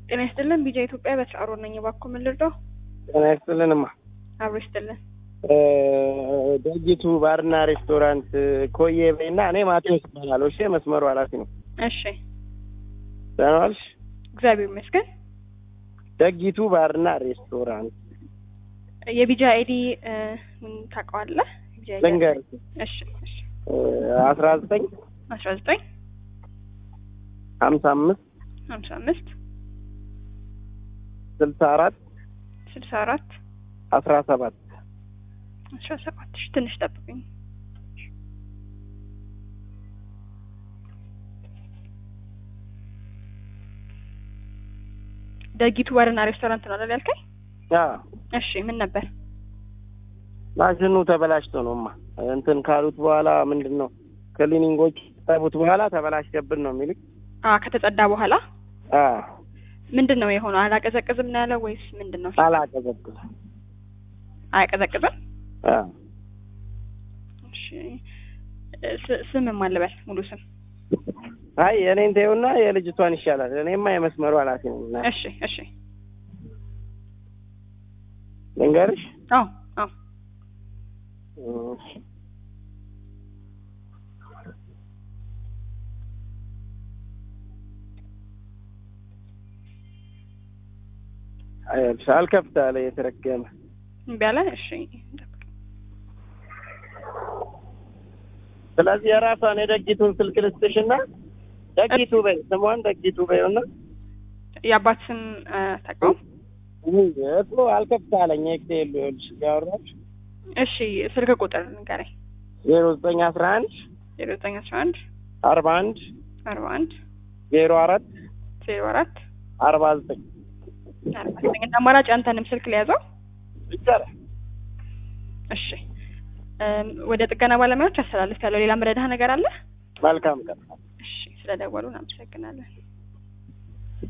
ጤና ይስጥልን ቢጃ ኢትዮጵያ በስራ ነኝ። እባክዎ ምን ልርዳው? ጤና ይስጥልንማ። አብሮ ይስጥልን። ደጊቱ ባርና ሬስቶራንት ኮዬ በይና፣ እኔ ማቴዎስ እባላለሁ። እሺ፣ መስመሩ ኃላፊ ነው። እሺ፣ ደህና ዋልሽ? እግዚአብሔር ይመስገን። ደጊቱ ባርና ሬስቶራንት የቢጃ አይዲ ምን ታውቀዋለህ? የቢጃ አይዲ ልንገርሽ፣ እሺ፣ እሺ። አስራ ዘጠኝ አስራ ዘጠኝ ሀምሳ አምስት ሀምሳ አምስት ስልሳ አራት ስልሳ አራት አስራ ሰባት አስራ ሰባት እሺ፣ ትንሽ ጠብቁኝ። ደጊቱ ባርና ሬስቶራንት ነው አይደል ያልከኝ? እሺ፣ ምን ነበር? ማሽኑ ተበላሽቶ ነውማ እንትን ካሉት በኋላ ምንድን ነው ክሊኒንጎች ጠቡት በኋላ ተበላሽተብን ነው የሚልክ። አ ከተጸዳ በኋላ አ ምንድን ነው የሆነው? አላቀዘቅዝም ነው ያለው ወይስ ምንድን ነው? አላቀዘቅዝ አያቀዘቅዝም። አ እሺ፣ ስ- ስም ማን ልበል? ሙሉ ስም? አይ የኔን ተይውና የልጅቷን ይሻላል። እኔማ የመስመሩ ኃላፊ ነኝ። እና እሺ፣ እሺ። ልንገርሽ አዎ፣ አዎ። እሺ። አይልሽ አልከፍት አለ የተረገመ እምቢ አለ። እሺ፣ ስለዚህ የራሷን የደጊቱን ስልክ ልስጥሽና ደጊቱ በይ ስሟን ደጊቱ በይውና የአባት ስም ታውቀው? እሱ አልከፍት አለኝ ኤክሴል ይኸውልሽ እያወራች እሺ፣ ስልክ ቁጥር ንገረኝ። ዜሮ ዘጠኝ አስራ አንድ ዜሮ ዘጠኝ አስራ አንድ አርባ አንድ አርባ አንድ ዜሮ አራት ዜሮ አራት አርባ ዘጠኝ አርባ ዘጠኝ እንደ አማራጭ አንተንም ስልክ ሊያዘው። ይቻላል። እሺ፣ እም፣ ወደ ጥገና ባለሙያዎች አስተላልፍ ያለው ሌላ መረዳህ ነገር አለ? መልካም ቀን። እሺ፣ ስለደወሉ እናመሰግናለን።